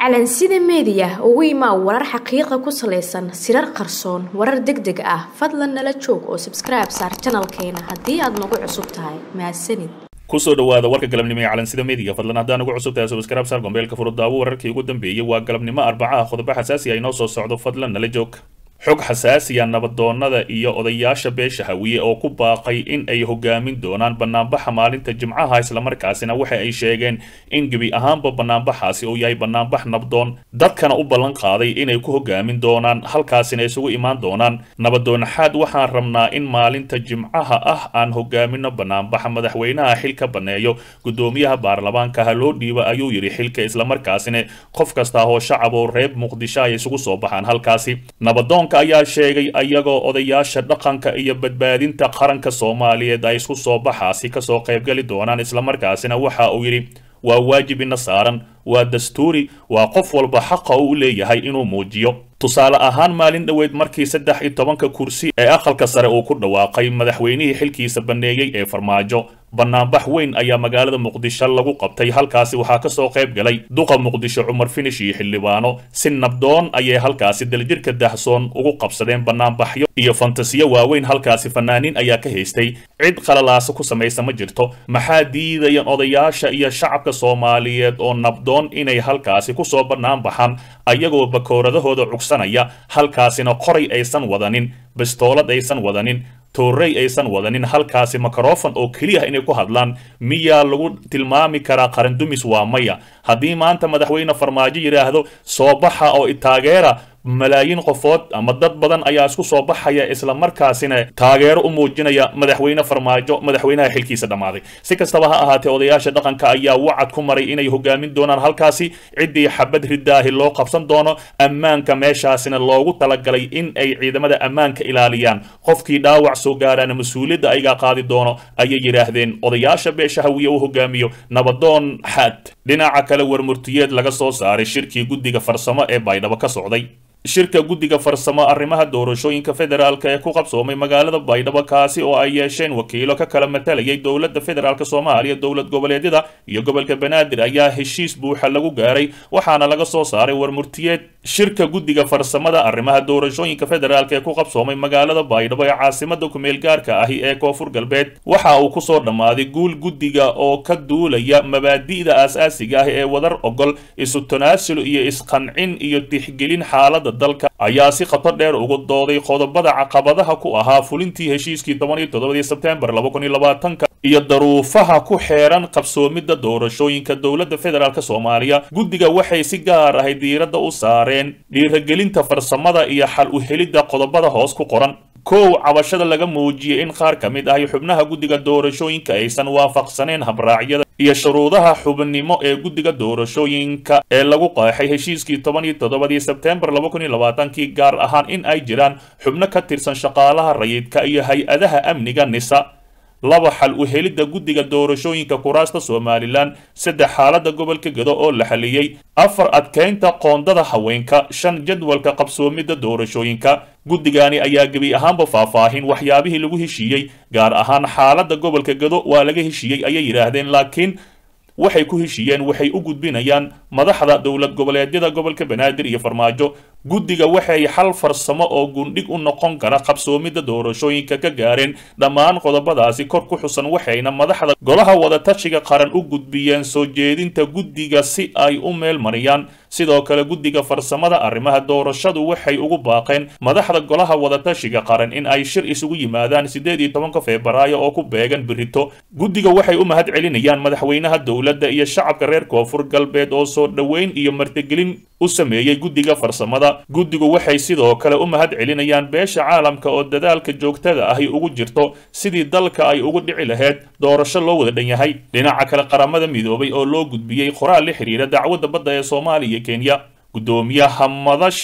calansida meediya ugu imaa warar xaqiiqa ku salaysan sirar qarsoon warar deg deg ah fadlan nala joog oo sabskribe saar janalkeena haddii aad nagu cusub tahay mahadsanid kusoo dhawaada warka galabnimo ee calansida meediga fadlan haddaan ugu cusub tahay subscribe saar gombeelka furudaawo wararkii ugu dambeeyey waa galabnimo arbacaha qodobo xasaasi ah inoo soo socdo fadlan nala joog xog xasaasiya nabadoonnada iyo odayaasha beesha hawiye oo ku baaqay in ay hogaamin doonaan banaanbaxa maalinta jimcaha islamarkaasina waxa ay sheegeen in gebi ahaanba banaanbaxaasi uu yahay banaanbax nabdoon dadkana u ballan qaaday inay ku hogaamin doonaan halkaasina isugu imaan doonaan nabadoonaxaad waxaan rabnaa in maalinta jimcaha ah aan hogaamino banaanbaxa madaxweynaha xilka baneeyo gudoomiyaha baarlamaanka ha loo dhiiba ayuu yidhi xilka islamarkaasina qof kasta oo shacab oo reer muqdisho ay isugu soo baxaan halkaasi nabadoon ayaa sheegay ayagoo odayaasha dhaqanka iyo badbaadinta qaranka soomaaliyeed ay isku soo baxaasi kasoo qaybgali doonaan islamarkaasina waxa uu yidhi waa waajib ina saaran waa dastuuri waa qof walba xaqa uu leeyahay inuu muujiyo tusaale ahaan maalin dhoweed markii saddex iyo tobanka kursi ee aqalka sare uu ku dhawaaqay madaxweynihii xilkiisa banneeyey ee farmaajo banaanbax weyn ayaa magaalada muqdisho lagu qabtay halkaasi waxaa kasoo qayb galay duqa muqdisho cumar finish iyo xildhibaano si nabdoon ayay halkaasi daljirka dahsoon ugu qabsadeen banaanbaxyo iyo fantasiyo waaweyn halkaasi fanaaniin ayaa ka haystay cid qalalaasa ku samaysa ma jirto maxaa diidayan odayaasha iyo shacabka soomaaliyeed oo nabdoon inay halkaasi kusoo banaanbaxaan ayagoo bakooradahooda cugsanaya halkaasina qoray aysan wadanin bastoolad aysan wadanin toorey aysan wadanin halkaasi mikrofon oo keliya inay ku hadlaan miyaa lagu tilmaami karaa qarandumis waa maya haddii maanta madaxweyne farmaajo yidhaahdo soo baxa oo itaageera malaayiin qofood ama dad badan ayaa isku soo baxaya islamarkaasina taageero u muujinaya madaxweyne farmaajo madaxweynaha xilkiisa dhammaaday si kastaba ha ahaatee odayaasha dhaqanka ayaa wacad ku maray inay hogaamin doonaan halkaasi ciddii xabad ridaahi loo qabsan doono ammaanka meeshaasina loogu talagalay in ay ciidamada ammaanka ilaaliyaan qofkii dhaawac soo gaaraan mas-uuliyadda aygaa qaadi doono ayay yidhaahdeen odayaasha beesha hawiye u hogaamiyo nabadoon xaad dhinaca kale warmurtiyeed laga soo saaray shirkii guddiga farsamo ee baydhabo ka socday shirka guddiga farsamo arrimaha doorashooyinka federaalk ee ku qabsoomay magaalada baydhabo kaasi oo ay yeesheen wakiilo ka kala matalayay dowladda federaalk soomaaliya dowlad goboleedyada iyo gobolka banaadir ayaa heshiis buuxa lagu gaaray waxaana laga soo saaray warmurtiyeed shirka guddiga farsamada arrimaha doorashooyinka federaalk ee ku qabsoomay magaalada baydhabo ee caasimada kumeel gaarka ahi ee koonfur galbeed waxa uu kusoo dhammaaday guul guddiga oo ka duulaya mabaadi'da aas-aasiga ah ee wadar ogol isu tanaasul iyo isqancin iyo tixgelin xaalada dalka ayaa si khato dheer ugu dooday qodobada caqabadaha ku ahaa fulintii heshiiskii toban iyo toddobadii sebtembar laba kun iyo labaatanka iyo daruufaha ku xeeran qabsoomidda doorashooyinka dowladda federaalk soomaaliya guddiga waxay si gaar ahay diiradda u saareen dhiiragelinta farsamada iyo xal u helidda qodobada hoos ku qoran kow cabashada laga muujiyey in qaar ka mid ahi xubnaha guddiga doorashooyinka aysan waafaqsaneen habraacyada iyo shuruudaha xubnimo ee guddiga doorashooyinka ee lagu qeexay heshiiskii toban iyo toddobadii sebtembar laba kun iyo labaatankii gaar ahaan in ay jiraan xubno ka tirsan shaqaalaha rayidka iyo hay-adaha amniga nisa laba xal u helidda guddiga doorashooyinka kuraasta somalilan saddex xaaladda gobolka gedo oo la xaliyey afar adkeynta qoondada haweenka shan jadwalka qabsoomidda doorashooyinka guddigani ayaa gebi ahaanba faahfaahin waxyaabihii lagu heshiiyey gaar ahaan xaaladda gobolka gedo waa laga heshiiyey ayay yidhaahdeen laakiin waxay ku heshiiyeen waxay u gudbinayaan madaxda dowlad goboleedyada gobolka banaadir iyo farmaajo guddiga waxay xal farsamo oo gundhig u noqon kara qabsoomidda doorashooyinka ka gaareen dhammaan qodobadaasi kor ku xusan waxayna madaxda golaha wadatashiga qaran u gudbiyeen soo jeedinta guddiga si ay u meel mariyaan sidoo kale guddiga farsamada arrimaha doorashadu waxay ugu baaqeen madaxda golaha wadatashiga qaran in ay shir isugu yimaadaan siddeed iyo tobanka febraayo oo ku beegan birito guddiga waxay u mahad celinayaan madaxweynaha dowladda iyo shacabka reer koonfur galbeed oo soo dhoweyn iyo martigelin u sameeyey guddiga farsamada guddigu waxay sidoo kale u mahad celinayaan beesha caalamka oo dadaalka joogtada ahi ugu jirto sidii dalka ay ugu dhici lahayd doorasho loo wada dhan yahay dhinaca kale qaramada midoobay oo loo gudbiyey qoraal la xiriira dacwadda badda ee soomaaliya iyo kenya guddoomiyaha madasha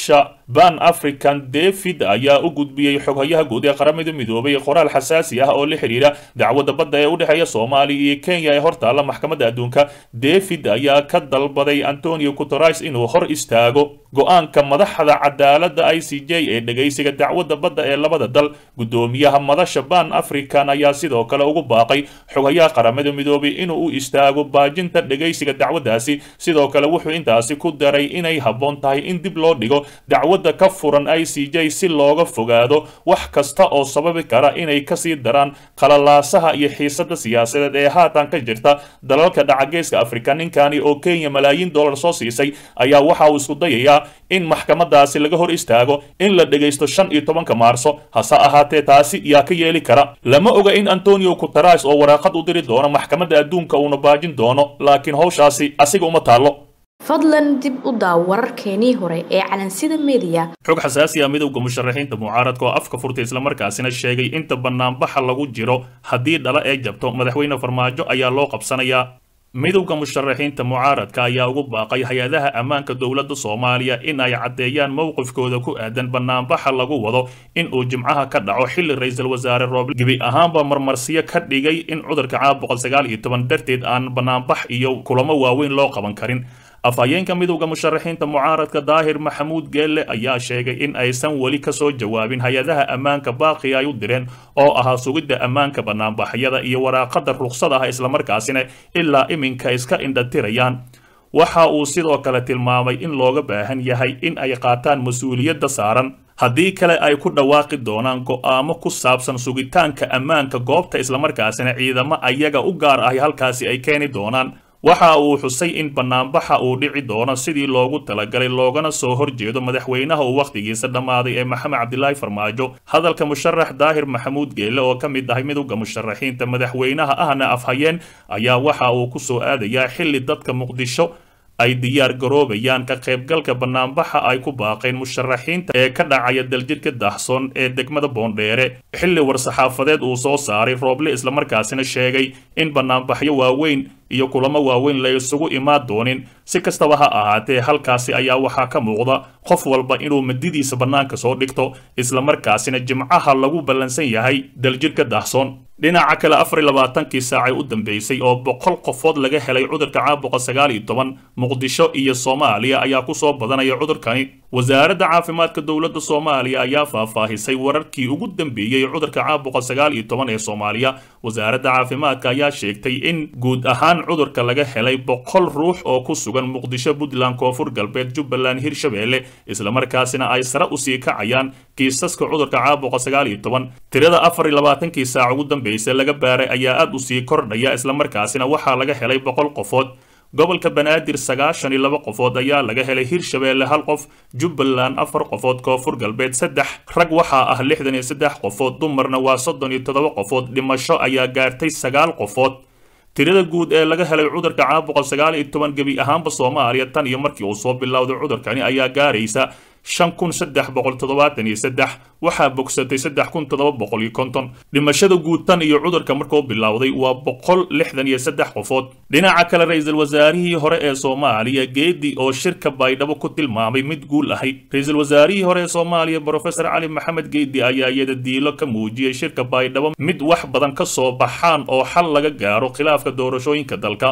ban african david ayaa u gudbiyey xoghayaha guud ee qaramada midoobay qoraal xasaasi ah oo la xidhiira dacwadda badda ee u dhexeeya soomaaliya iyo kenya ee hortaalla maxkamadda adduunka david ayaa ka dalbaday antonio guteres inuu hor istaago go-aanka madaxda cadaaladda i c j ee dhegaysiga dacwadda badda ee labada dal guddoomiyaha madasha ban african ayaa sidoo kale ugu baaqay xoghayaha qaramada midoobay inuu u istaago baajinta dhegaysiga dacwaddaasi sidoo kale wuxuu intaasi ku daray inay habboon tahay in dib loo dhigo dacwadda ka furan i c j si looga fogaado wax kasta oo sababi kara inay kasii daraan qalalaasaha iyo xiisada siyaasadeed ee haatan ka jirta dalalka dhacageeska afrika ninkani oo kenya malaayiin dollar soo siisay ayaa waxa uu isku dayayaa in maxkamadaasi laga hor istaago in la dhegaysto shan iyo tobanka maarso hase ahaatee taasi yaa ka yeeli kara lama oga in antonio guteres oo waraaqad u diri doono maxkamadda adduunka uuna baajin doono laakiin howshaasi asiga uma taallo fadlan dib u daaw wararkeenii hore ee calansida mediya xog xasaasi ah midowda musharaxiinta mucaaradka oo afka furtay islamarkaasina sheegay inta banaanbaxa lagu jiro haddii dhala ee jabto madaxweyne farmaajo ayaa loo qabsanayaa midowda musharaxiinta mucaaradka ayaa ugu baaqay hay-adaha ammaanka dowladda soomaaliya in ay caddeeyaan mowqifkooda ku aadan banaanbaxa lagu wado in uu jimcaha ka dhaco xilli ra-iisul wasaare rooble gebi ahaanba marmarsiyo ka dhigay in cudurka caab boqol sagaal iyo toban darteed aan banaanbax iyo kulamo waaweyn loo qaban karin afhayeenka midowda musharaxiinta mucaaradka daahir maxamuud geelle ayaa sheegay in aysan weli kasoo jawaabin hay-adaha ammaanka baaqi ay u direen oo ahaa sugidda ammaanka banaanbaxyada iyo waraaqada ruqsad ah islamarkaasina ilaa iminka iska indhatirayaan waxa uu sidoo kale tilmaamay in looga baahan yahay in ay qaataan mas-uuliyadda saaran haddii kale ay ku dhawaaqi doonaan go'aamo ku saabsan sugitaanka ammaanka goobta islamarkaasina ciidamo ayaga u gaar ahi halkaasi ay keeni doonaan waxa uu xusay in banaanbaxa uu dhici doono sidii loogu talagalay loogana soo horjeedo madaxweynaha uu wakhtigiisa dhammaaday ee maxamed cabdilaahi farmaajo hadalka musharax daahir maxamuud geelle oo ka mid ahay midowda musharaxiinta madaxweynaha ahna afhayeen ayaa waxa uu ku soo aadayaa xilli dadka muqdisho ay diyaar garoobayaan ka qaybgalka banaanbaxa ay ku baaqeen musharaxiinta ee ka dhacaya daljidhka daahsoon ee degmada boondheere xilli war-saxaafadeed uu soo saaray rooble islamarkaasina sheegay in banaanbaxyo waaweyn iyo kulamo waaweyn la isugu imaan doonin si kastaba ha ahaatee halkaasi ayaa waxaa ka muuqda qof walba inuu madidiisa bannaanka soo dhigto islamarkaasina jimcaha lagu ballansan yahay daljidhka daahsoon dhinaca kale afar iyo labaatankii saacay u dambeysay oo boqol qofood laga helay cudurka caabuqa sagaal iyo toban muqdisho iyo soomaaliya ayaa kusoo badanaya cudurkani wasaaradda caafimaadka dowladda soomaaliya ayaa faahfaahisay wararkii ugu dambeeyey cudurka caabuqa sagaal iyo toban ee soomaaliya wasaaradda caafimaadka ayaa sheegtay in guud ahaan cudurka laga helay boqol ruux oo ku sugan muqdisho puntland koonfur galbeed jubbaland hirshabeelle islamarkaasina ay sare usii kacayaan kiisaska cudurka caabuqa sagaal iyo toban tirada afar iyo labaatankii saac ugu dambeysay laga baaray ayaa aad usii kordhaya islamarkaasina waxaa laga helay boqol qofood gobolka banaadir sagaashan iyo laba qofood ayaa laga helay hirshabeelle hal qof jubbaland afar qofood koonfur galbeed saddex rag waxaa ah lixdan iyo saddex qofood dumarna waa soddon iyo toddoba qofood dhimasho ayaa gaartay sagaal qofood tirada guud ee laga helay cudurka caabuqa sagaal iyo toban gebi ahaanba soomaaliya tan iyo markii uu soo bilowday cudurkani ayaa gaaraysa shan kun saddex boqol toddobaatan iyo saddex waxaa bogsatay saddex kun toddoba boqol iyo konton dhimashada guud tan iyo cudurka markuu bilowday waa boqol lixdan iyo saddex qofood dhinaca kale ra-iisul wasaarihii hore ee soomaaliya geedi oo shirka baydhabo ku tilmaamay mid guul ahay ra-iisul wasaarihii hore ee soomaaliya brofesor cali maxamed geedi ayaa iyada diilo ka muujiyey shirka baydhabo mid wax badan ka soo baxaan oo xal laga gaaro khilaafka doorashooyinka dalka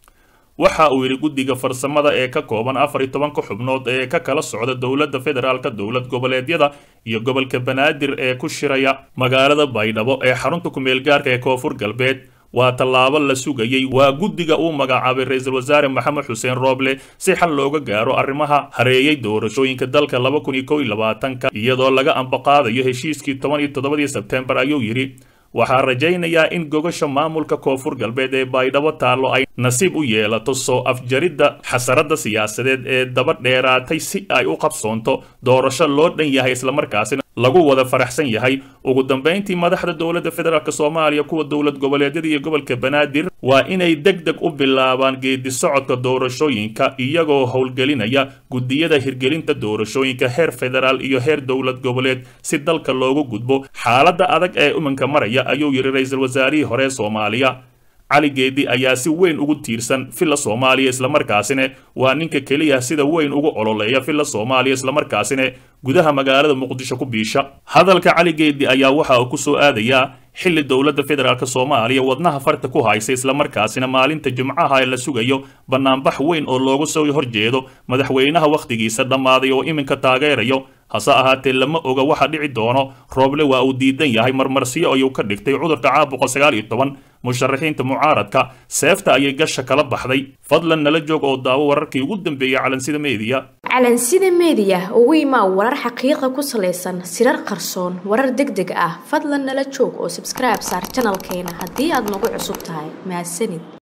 waxa uu yidhi guddiga farsamada ee ka kooban afar iyo tobanka xubnood ee ka kala socda dowladda federaalka dowlad goboleedyada iyo gobolka banaadir ee ku shiraya magaalada baydhabo ee xarunta kumeel gaarka ee koonfur galbeed waa tallaabo la sugayey waa guddiga uu magacaabay ra-iisul wasaare maxamed xuseen rooble si xal looga gaaro arrimaha hareeyey doorashooyinka dalka laba kun iyo kow iyo labaatanka iyadoo laga ambaqaadayo heshiiskii toban iyo toddobadii sebtembar ayuu yidhi waxaa rajaynayaa in gogasha maamulka koonfur galbeed ee baydhabo taallo ay nasiib u yeelato soo afjaridda xasaradda siyaasadeed ee daba dheeraatay si ay u qabsoonto doorasho loo dhan yahay islamarkaasina lagu wada faraxsan yahay ugu dambayntii madaxda dowladda federaalk soomaaliya kuwa dowlad goboleedyada iyo gobolka banaadir waa inay deg deg u bilaabaan geedi socodka doorashooyinka iyagoo howlgelinaya guddiyada hirgelinta doorashooyinka heer federaal iyo heer dowlad goboleed si dalka loogu gudbo xaaladda adag ee iminka maraya ayuu yidhi ra-iisul wasaarihii hore soomaaliya cali geedi ayaa si weyn ugu tiirsan villa soomaaliya islamarkaasina waa ninka keliya sida weyn ugu ololeeya villa soomaaliya islamarkaasina gudaha magaalada muqdisho ku biisha hadalka cali geedi ayaa waxa uu ku soo aadayaa xilli dowladda federaalk soomaaliya wadnaha farta ku haysa islamarkaasina maalinta jimcaha ee la sugayo bannaanbax weyn oo loogu soo horjeedo madaxweynaha wakhtigiisa dhammaaday oo iminka taageerayo hase ahaatee lama oga waxa dhici doono rooble waa uu diidan yahay marmarsiyo ayuu ka dhigtay cudurka caabuqa sagaal iyo toban musharaxiinta mucaaradka seefta ayay gasha kala baxday fadlan nala joog oo daawo wararkii ugu dambeeyey calansida meediya calansida meediya ugu imaa warar xaqiiqa ku salaysan sirar qarsoon warar deg deg ah fadlan nala joog oo sabskribe saar janalkeena haddii aad nagu cusub tahay mahadsanid